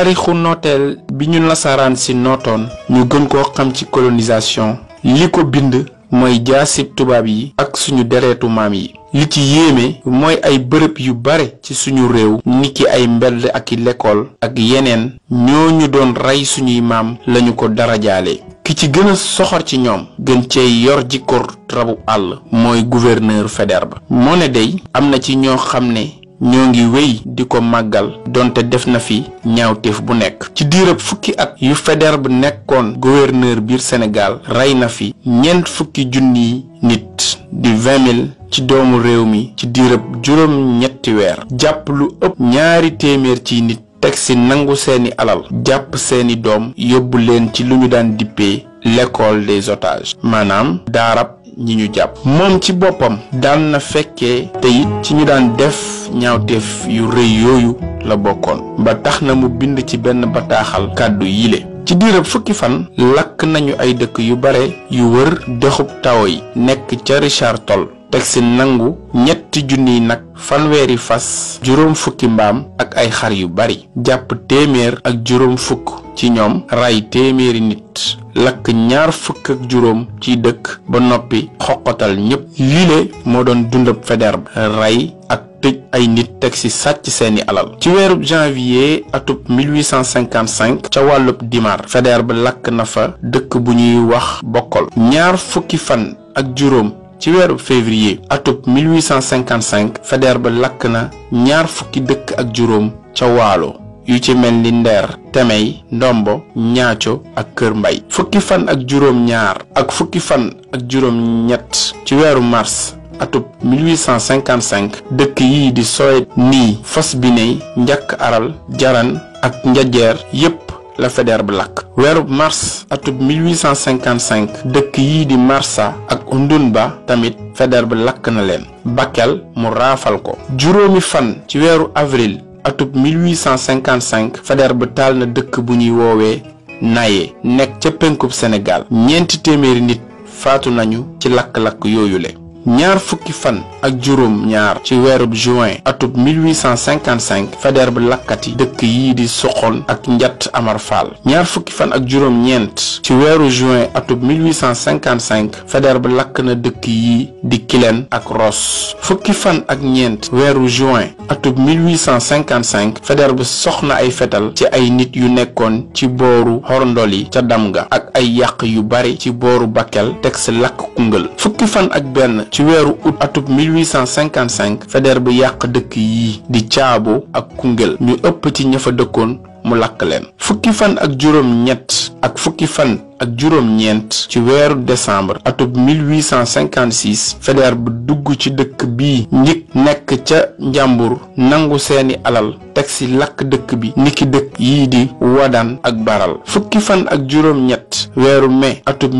taarixu nooteel bi ñu nasaraan si nootoon ñu gën koo xam ci colonisation li ko bind mooy jaasib tubaab yi ak suñu dereetu maam yi li ci yéeme mooy ay bërëb yu bare ci suñu réew niki ay mbedd ak i lekkool ak yeneen ñoo ñu doon rey suñuy maam lañu ko darajaale ki ci gën a soxor ci ñoom gën cee yor jikko rabu àll mooy gouverneur Faidherbe moo ne day am na ci ñoo xam ne ñoo ngi wéy di ko màggal donte def na fi ñaawteef bu nekk ci diirëb fukki at yu Faidherbe nekkoon gouverneur biir Sénégal rey na fi ñeent fukki junniy nit di vingt mille ci doomu réew mi ci diirëb juróom ñetti weer jàpp lu ëpp ñaari téeméer ci nit teg si nangu seeni alal jàpp seeni doom yóbbu leen ci lu ñu daan dippee l'école des otages maanaam daarab ñi ñu jàpp moom ci boppam daan na fekkee te it ci ñu daan def ñaawteef yu rëy yooyu la bokkoon ba tax na mu bind ci benn bataaxal kàddu yile ci diirab fukki fan lakk nañu ay dëkk yu bare yu wër dexub tawo yi nekk ca Richard Toll teg si nangu ñetti junniy nag fanweeri fas juróom fukki mbaam ak ay xar yu bari jàpp téeméer ak juróom fukk ci ñoom ray téeméeri nit lakk ñaar fukk ak juróom ci dëkk ba noppi xoqatal ñépp lile moo doon dundab Faidherbe rey ak tëj ay nit teg ci sàcc seeni alal ci weerub janvier atub 1855 ca wàllub Dimar Faidherbe lakk na fa dëkk bu ñuy wax Bokkol ñaar fukki fan ak juróom ci weeru février atub 1855 Faidherbe lakk na ñaar fukki dëkk ak juróom ca waalo yu ci mel ni ndeer temey ndombo ñaaco ak kër mbay fukki fan ak juróom ñaar ak fukki fan ak juróom ñett ci weeru mars atub 1855 dëkk yii di Sowe nii fos bi ney njàkk aral jaran ak njajeer yépp la Faidherbe lakk weerub mars atub 1855 dëkk yii di Marsa ak Undunba tamit Faidherbe lakk na leen Bakel mu raafal ko juróomi fan ci weeru avril atub 1855 Faidherbe taal na dëkk bu ñuy woowee Naye nekk ca penkub Sénégal ñeenti téeméeri nit faatu nañu ci lakk-lakk yooyule ñaar fukki fan ak juróom ñaar ci weerub juin atub 1855 Faidherbe lakkati dëkk yii di Soxon ak Njatt Amar Fall ñaar fukki fan ak juróom ñeent ci weeru juin atub 1855 Faidherbe lakk na dëkk yii di Kilen ak Ross fukki fan ak ñeent weeru juin atub 1855 Faidherbe soxna ay fetal ci ay nit yu nekkoon ci booru Xorndoli ca Damga ak ay yàq yu bari ci booru Bakel teg si lakk Koungheul fukki fan ak benn ci weeru août atub 1855 Faidherbe yàq dëkk yii di Caabo ak Koungheul ñu ëpp ci ña fa dëkkoon mu lakk leen fukki fan ak juróom ñett ak fukki fan ak juróom ñeent ci weeru décembre atub 1856 Faidherbe dugg ci dëkk bii njëkk nekk ca njàmbur nangu seeni alal teg si lakk dëkk bi niki dëkk yii di wadan ak baral fukki fan ak juróom ñett weeru mai atub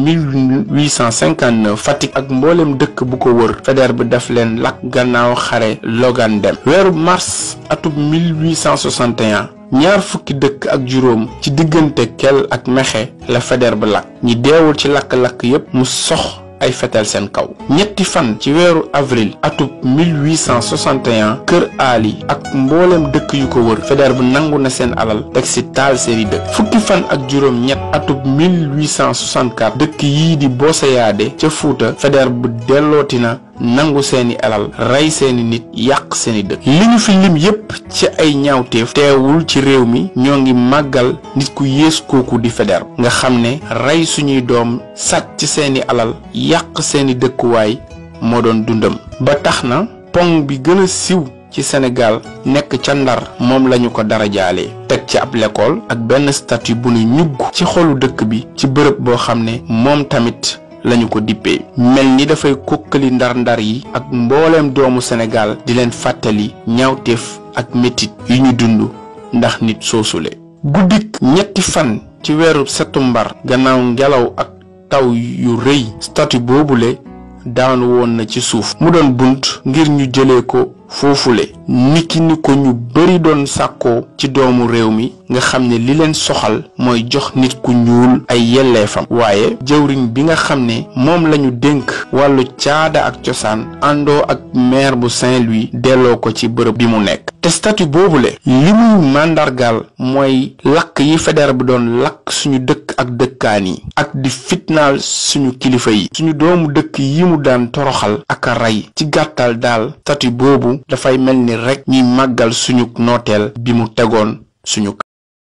1859 Fatick ak mboolem dëkk bu ko wër Faidherbe daf leen lakk gannaaw xare Logan dem weeru mars atub 1861 ñaar fukki dëkk ak juróom ci diggante kel ak mexe la Faidherbe lakk ñi deewul ci lakk-lakk yépp mu sox ay fetel seen kaw ñetti fan ci weeru avril atub 1861 kër aali ak mboolem dëkk yu ko wër Faidherbe nangu na seen alal teg ci taal seeni dëkk fukki fan ak juróom ñett atub 1864 dëkk yii di Boseyaade ca Fuuta Faidherbe dellooti na nangu seeni alal rey seeni nit yàq seeni dëkk li ñu fi lim yépp ci ay ñaawteef teewul ci réew mi ñoo ngi màggal nit ku yées kooku di Faidherbe nga xam ne rey suñuy doom sàcc seeni alal yàq seeni dëkkuwaay moo doon dundam ba tax na pont bi gën a siw ci Sénégal nekk ca Ndar moom lañu ko dara jaalee teg ci ab l'école ak benn statue bu nu ñugg ci xolu dëkk bi ci bërëb boo xam ne moom tamit lañu ko dippee mel ni dafay kokkali ndar-ndar yi ak mbooleem doomu Sénégal di leen fàttali ñaawteef ak metit yu ñu dund ndax nit soosule guddik ñetti fan ci weeru setumbar gannaaw ngelaw ak taw yu rëy statue boobule daanu woon na ci suuf mu doon bunt ngir ñu jëlee ko foofule niki ni ko ñu bari doon sàkkoo ci doomu réew mi nga xam ne li leen soxal mooy jox nit ku ñuul ay yelleefam waaye jëwriñ bi nga xam ne moom lañu dénk wàllu caada ak cosaan àndoo ak maire bu Saint-Louis delloo ko ci bërëb bi mu nekk te statut boobule li muy màndargaal mooy lakk yi fédéral bi doon lakk suñu dëkk ak dëkkaan yi ak di fitnaal suñu kilifa yi suñu doomu dëkk yi mu daan toroxal ak a rey ci gàttal daal statut boobu dafay mel ni rekk ñuy màggal suñu nooteel bi mu tegoon suñu